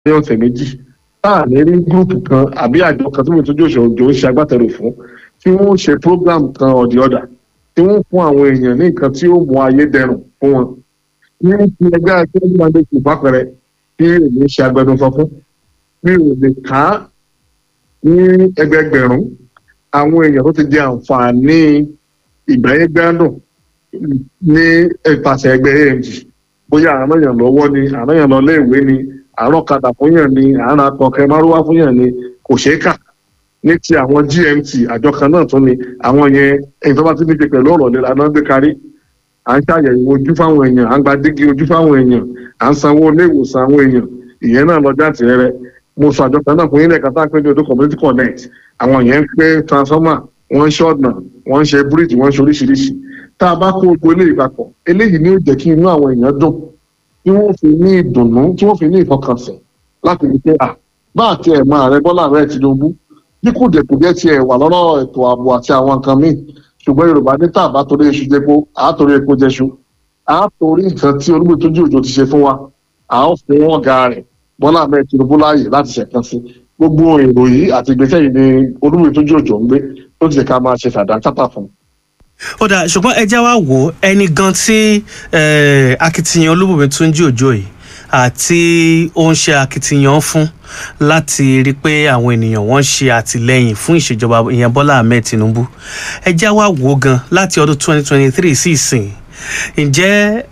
ní ọ̀sẹ̀ méjì táà ní rí gúrùpù kan àbí àjọ kan tí mo tún jòṣò òjò ń ṣe agbátẹrù fún tí wọ́n ṣe program kan ọ̀dì ọ̀dà tí wọ́n fún àwọn èèyàn ní nǹkan tí ó mú ayé dẹrùn fún wọn. ní ti ẹgbẹ́ akérèdọ́lù máa ń lè kú fàpẹrẹ tí èmi ṣe agbẹnusọ fún mi ò lè ká ní ẹgbẹgbẹ̀rún àwọn èèyàn tó ti di àǹfààní ìgbáyégbádùn ní ìpàṣẹ ẹgbẹ́ amg bóyá àrùn èèyàn lọ́wọ́ ni àrùn èèyàn lọ léèwé ni àrùn ọ̀kadà fún yàn ni àrùn akọkẹ márùwá fún yàn ni kò ṣeé kà ní ti àwọn gmt àjọ kan náà tún ni àwọn yẹn èyí tó bá ti ní ṣe pẹ̀lú ọ̀rọ̀ ìlera náà gbé kárí à ń ṣàyẹ̀wò ojú fáwọn èèyàn à ń gba dígí ojú fáwọn èèyàn à ń sanwó ilé ìwòsàn àwọn èèyàn ìyẹn náà lọ jáde rẹ mo sọ àjọ kan náà fún yín lẹ́ẹ̀kan tá a pé ní odò community connect àwọn yẹn ń pé transformer wọ́n ń ṣe ọ̀nà wọ́n ń ṣe bíríìjì wọ́n ń ṣe oríṣiríṣi tá a bá kó gbogbo eléyìí papọ̀ eléyìí ni ó jẹ́ kí inú àwọn èèyàn dùn tí wọ́n fi ní ìdùnnú tí wọ́n fi ní ìfọkànsìn láti rí pé à bá àti ẹ̀ máa rẹ bọ́lá rẹ Tinubu bí kùdìẹ̀kùdìẹ̀ tiẹ̀ wà lọ́rọ̀ ètò ààbò àti àwọn nǹkan míì ṣùgbọ́n Yorùbá ní tá a bá torí iṣu jẹpo à á torí epo jẹṣu à á torí nǹkan tí Olúgbètúnjí Òjó ti ṣe fún wa à á fún ọ̀gá rẹ̀ bọ́lá rẹ Tinubu láàyè láti ṣẹ̀kan sí gbogbo èrò yìí àti ìgbésẹ̀ yìí ni Olúgbètúnjí Òjó ń gbé ó ti ṣe ká máa ṣe fàdákàtà fún un ó dà ṣùgbọ́n ẹ jẹ́ wá wò ó ẹni gan tí akitiyan Olúbùnmi Túnjí Òjó yìí àti ó ń ṣe akitiyan fún láti rí i pé àwọn ènìyàn wọ́n ṣe àtìlẹ́yìn fún ìṣèjọba ìyẹn Bọ́lá Ahmed Tinubu ẹ jẹ́ wá wò ó gan láti ọdún 2023 sí ìsìn ǹjẹ́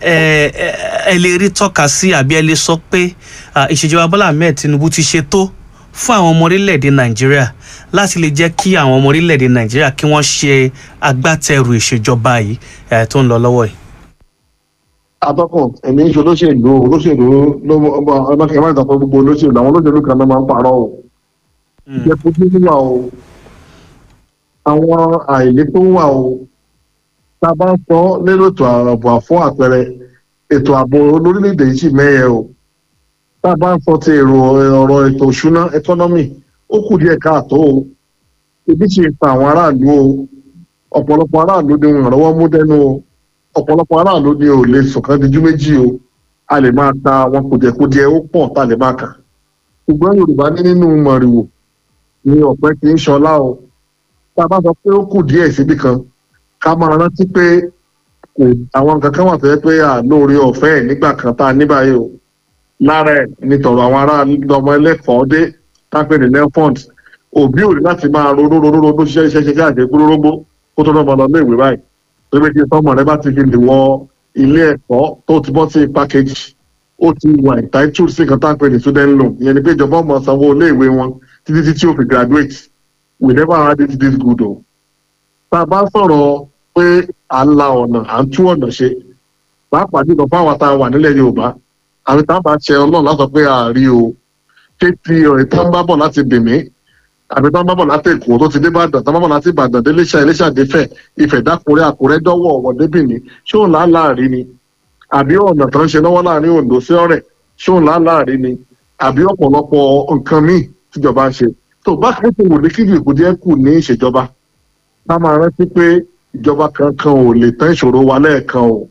ẹ lè rí tọ́ka sí àbí ẹ lè sọ pé ìṣèjọba Bọ́lá Ahmed Tinubu ti ṣe tó fún àwọn ọmọ orílẹ̀-èdè Nàìjíríà láti lè jẹ́ kí àwọn ọmọ orílẹ̀-èdè Nàìjíríà kí wọ́n ṣe agbátẹrù ìṣèjọba yìí tó ń lọ lọ́wọ́ yìí. atọ́kùn ẹ̀mí ń ṣe olóṣèlú olóṣèlú ọlọ́kẹ́ máa ń sọ pé gbogbo olóṣèlú àwọn olóṣèlú kan náà máa ń parọ́ o. ìjẹ́pọ̀jú wà o àwọn àìlè tó wà o tá a bá ń sọ lérò ètò ààbò fún àpẹẹrẹ ètò ààbò lórílẹ̀‐èdè yìí sì mẹ́yẹ o tá a bá ń sọ ti èrò ọ̀rọ̀ ètò òṣùná ẹkọ́nọ́mì ó kù díẹ̀ káàtó o ebi ti pa àwọn aráàlú o ọ̀pọ̀lọpọ̀ aráàlú ni wọn rọ́wọ́ mú dẹ́nu o ọ̀pọ̀lọpọ̀ aráàlú ni ò lè sọ̀kan díjú méjì o a lè máa ta àwọn kùdìẹ̀kudiẹ ó pọ̀ tá a lè máa kà ṣùgbọ́n Yorùbá ní nínú mọ̀rìwò ni ọ̀pẹ kì í ṣọlá o tá a bá sọ pé ó kù díẹ̀ síbi kan ká máa rántí pé kò àwọn nǹkan kan wà tó yẹ pé àlóore ọ̀fẹ́ ẹ̀ nígbà kan tá a ní báyìí o lára ẹ̀ ní tọ̀rọ̀ àwọn ará ọmọ ẹlẹ́kọ̀ọ́ dé tápẹ́ ní nelfond òbí ò ní láti máa ronú ronú ronú ṣiṣẹ́ iṣẹ́ ṣiṣẹ́ àti gbólórógbó kó tó lọ́mọ lọ ilé ìwé báyìí pé kí sọmọ rẹ bá ti fi lè wọ ilé ẹ̀kọ́ tó ti bọ́ sí pákéjì ó ti wà entitled sí nǹkan tápẹ́ ní student loan ìyẹn ni pé ìjọba ọmọ sanwó ilé ìwé wọn títí títí ó fi graduate we never had it this good o. tá a bá sọ̀rọ̀ pé à ń la ọ̀nà à ń tú ọ̀nà ṣe pàápàá jùlọ fáwọn tá a wà nílẹ̀ Yorùbá àwọn tá a bá ṣe Ọlọ́run látọ̀ pé àárí o kéèpì ọ̀rẹ́ tó ń bá bọ̀ láti Benin àbí tó ń bá bọ̀ láti Èkó tó ti dé Ìbàdàn tó ń bá bọ̀ láti Ìbàdàn dé Iléṣà Iléṣà dé Ifẹ̀ Ifẹ̀ dákúrẹ́ Àkúrẹ́ dọ́wọ́ ọ̀wọ̀ dé Benin ṣé òun là á láàrin ni àbí ọ̀nà tó ń ṣe lọ́wọ́ láàrin Oǹdó sí Ọ̀rẹ́ ṣé òun là á láàrin ni àbí ọ̀pọ̀lọpọ̀ nǹkan míì tíjọba ń ṣe tó bá kẹ́kọ̀ọ́ wò ní kíbi ìkúdíẹ́ kù ní ìṣèjọba ká máa rántí pé ìjọba kankan ò lè tán ìṣòro wa lẹ́ẹ̀kan o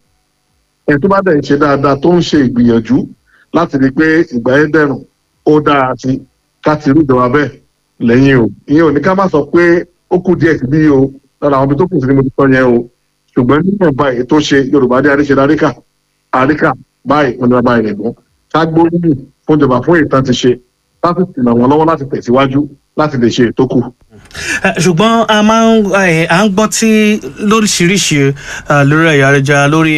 ẹ̀ tó bá dẹ̀ ń ṣe dáadáa tó ń ṣe ìgbìyànjú láti rí i pé ìgbà yẹn dẹ̀rùn ó dára sí ká ti rí ìjọba bẹ́ẹ̀ lẹ́yìn o ìyẹn ò ní ká má sọ pé ó kù díẹ̀ sí bí o lára àwọn ibi tó kù sí ni mo ti sọ yẹn o ṣùgbọ́n nígbà báyìí tó ṣe Yorùbá dé àríṣe àríkà àríkà báyìí wọn ni wọn báyìí nìgbọ́n ká gbóríyìn fún ìjọba fún ìtàn ti ṣe láti ràn wọ́n lọ́wọ́ láti tẹ̀síwájú láti lè ṣe ètò kù. ṣùgbọ́n a máa ń à ń gbọ́ tí lóríṣiríṣi lórí ẹ̀yà ayélujára lórí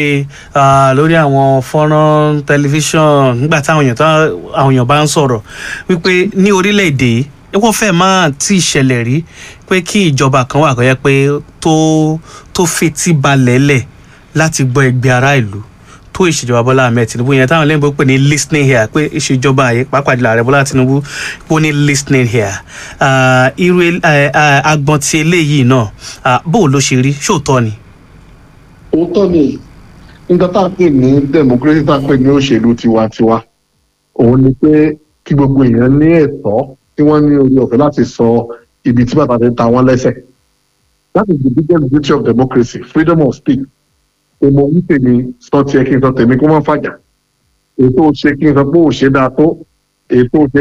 lórí àwọn fọ́nrán tẹlifíṣàn nígbà táwọn èèyàn àwọn èèyàn bá ń sọ̀rọ̀ wípé ní orílẹ̀-èdè wọ́n fẹ́ máa tí ì ṣẹlẹ̀ rí pé kí ìjọba kan wà kó yẹ pé tó tó fetí balẹ̀ lẹ̀ láti gbọ́ ẹgbẹ́ ará ìlú tó ìṣèjọba Bọ́lá Ahmed Tinubu yẹn táwọn lẹ́yìn bó pè ní listening here pé ìṣèjọba yìí pàápàá jùlọ ààrẹ Bọ́lá Tinubu pé ó ní listening here irú agbọn ti eléyìí náà bó ló ṣe rí ṣóòótọ́ ni. òótọ́ ni nígbà tá a pè ní democracy tá a pè ní òṣèlú tiwantiwa òun ni pé kí gbogbo èèyàn ní ẹ̀tọ́ tí wọ́n ní orí ọ̀fẹ́ láti sọ ibi tí bàtà ti ta wọ́n lẹ́sẹ̀ that is the biggest beauty of democracy freedom of speech èmo ń tèmi sọ tiẹ̀ kí n sọ tèmi kó má fàjà ètò ṣe kí n sọ pé ò ṣe dáa tó ètò